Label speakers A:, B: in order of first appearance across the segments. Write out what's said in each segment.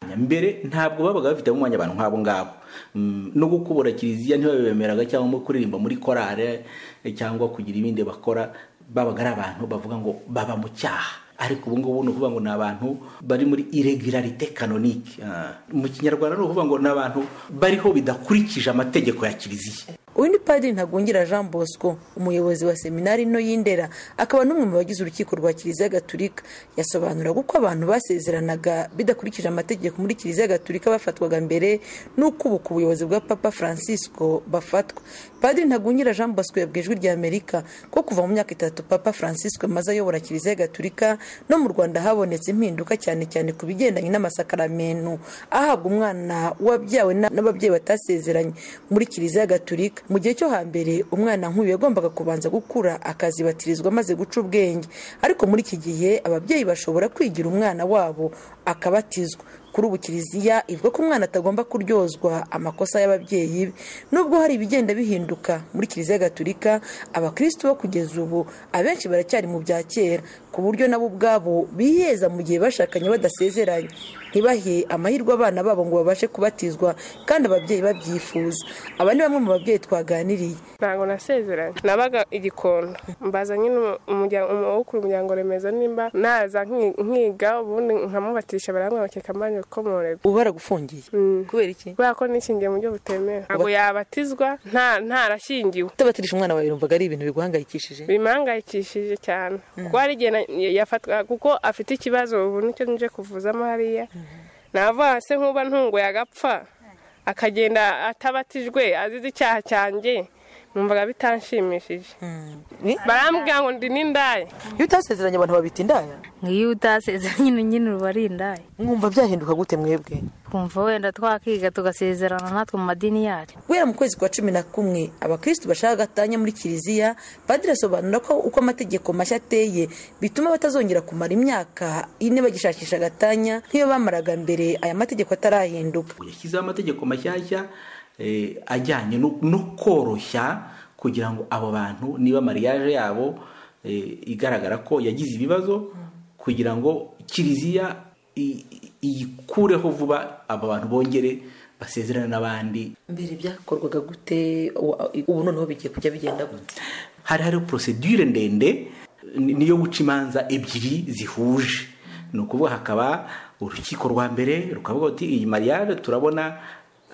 A: mwanya mbere ntabwo babaga bafitemo umwanya abantu nk'abo ngabo no gukubura kiliziya ntibabemeraga cyangwa kuririmba muri korale cyangwa kugira ibindi bakora babaga ari abantu bavuga ngo baba mu cyaha ariko ubu ngubu ni ukuvuga ngo ni abantu bari muri iregularite kanonike mu kinyarwanda ni ukuvuga ngo ni abantu bariho bidakurikije amategeko ya kiliziya
B: uyu ni padiri ntagungira jean bosco umuyobozi wa seminari no y'indera akaba n'umwe mu bagize urukiko rwa kiliziya gaturika yasobanura uko abantu basezeranaga bidakurikije amategeko muri kiliziya gaturika bafatwaga mbere n'uko ubu ku buyobozi bwa papa francisco bafatwa padiri ntagungira jean bosco yabwiye ijwi rya amerika ko kuva mu myaka itatu papa francisco amaze ayobora kiliziya gaturika no mu rwanda habonetse impinduka cyane cyane ku bigendanye n'amasakaramentu ahabwa umwana wabyawe n'ababyeyi batasezeranye muri kiliziya gaturika mu gihe cyo hambere umwana nk'uyu yagombaga kubanza gukura akazibatirizwa maze guca ubwenge ariko muri iki gihe ababyeyi bashobora kwigira umwana wabo akabatizwa kuri ubu kiliziya ivuga ko umwana atagomba kuryozwa amakosa y'ababyeyi be nubwo hari ibigenda bihinduka muri kiliziya gaturika abakristo bo kugeza ubu abenshi baracyari mu bya kera ku buryo nabo ubwabo biheza mu gihe bashakanye badasezeranye ntibahe amahirwe abana babo ngo babashe kubatizwa kandi ababyeyi babyifuza aba ni bamwe mu babyeyi twaganiriye
C: ntabwo nasezeranye nabaga igikona mbaza nyine wo ku muryango remeza nimba naza nkiga ubundi nkamubatisha barambwira bakeka mbanje gukomorerwa
B: ubu baragufungiye kubera iki
C: kubera ko nishingiye mu buryo butemewe ntabwo yabatizwa ntarashingiwe
B: utabatirisha umwana wawe yumvaga ari ibintu biguhangayikishije
C: bimuhangayikishije cyane kuko hari igihe yafatwa kuko afite ikibazo ubu nicyo nje kuvuzamo hariya navuga se nkuba ntunguye agapfa akagenda atabatijwe azize icyaha cyanjye numvaga bitanshimishije barambwira ngo ndi n'indaya
B: iyo utasezeranye abantu babita indaya
D: nk'iyo utasezeranye nyine uba ari indaya
B: mwumva byahinduka gute mwebwe
D: twumva wenda twakiga tugasezerana natwe mu madini yacu
B: guhera mu kwezi kwa cumi na kumwe abakirisitu bashaka agatanya muri kiliziya padiri asobanura ko uko amategeko mashya ateye bituma batazongera kumara imyaka ine bagishakisha agatanya nk'iyo bamaraga mbere aya mategeko atarahinduka
A: yashyizeho amategeko mashyashya ajyanye no koroshya kugira ngo abo bantu niba mariage yabo igaragara ko yagize ibibazo kugira ngo kiliziya iyikureho vuba abo bantu bongere basezerane n'abandi
B: mbere byakorwaga gute ubu noneho bigiye kujya bigenda gute
A: hari hari porosedure ndende niyo guca imanza ebyiri zihuje ni ukuvuga hakaba urukiko rwa mbere rukavuga uti iyi mariage turabona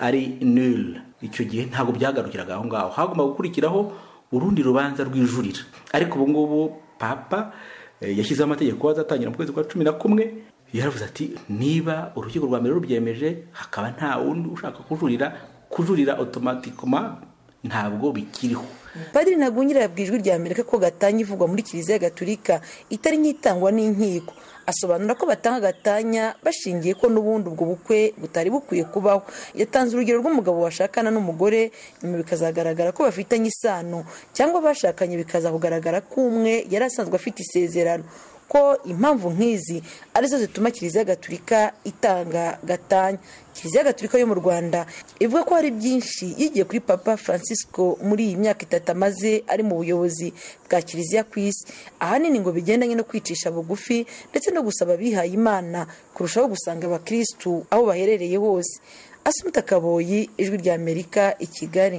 A: ari nil icyo gihe ntabwo byagarukiraga aho ngaho hagomba gukurikiraho urundi rubanza rw'ijurira ariko ubu ngubu papa yashyizeho amategeko azatangira mu kwezi kwa cumi na kumwe yaravuze ati niba urukiko rwa mbere rubyemeje hakaba nta wundi ushaka kujurira kujurira otomatikoma ntabwo bikiriho
B: padiri ntagunyira yabwiye ijwi rya amerika ko gatanya ivugwa muri kiliziya gaturika itari nk'itangwa n'inkiko asobanura ko batanga agatanya bashingiye ko n'ubundi ubwo bukwe butari bukwiye kubaho yatanze urugero rw'umugabo washakana n'umugore nyuma bikazagaragara ko bafitanye isano cyangwa bashakanye bikaza kugaragara ko umwe yari asanzwe afite isezerano ko impamvu nk'izi arizo zituma kiliziya gaturika itanga gatanya kiliziya gaturika yo mu rwanda ivuga ko hari byinshi yigiye kuri papa francisco muri iyi myaka itatu amaze ari mu buyobozi bwa kiliziya ku isi ahanini ngo bigendanye no kwicisha bugufi ndetse no gusaba abihaye imana kurushaho gusanga abakirisitu aho baherereye hose asunika kaboyi ijwi rya amerika i kigali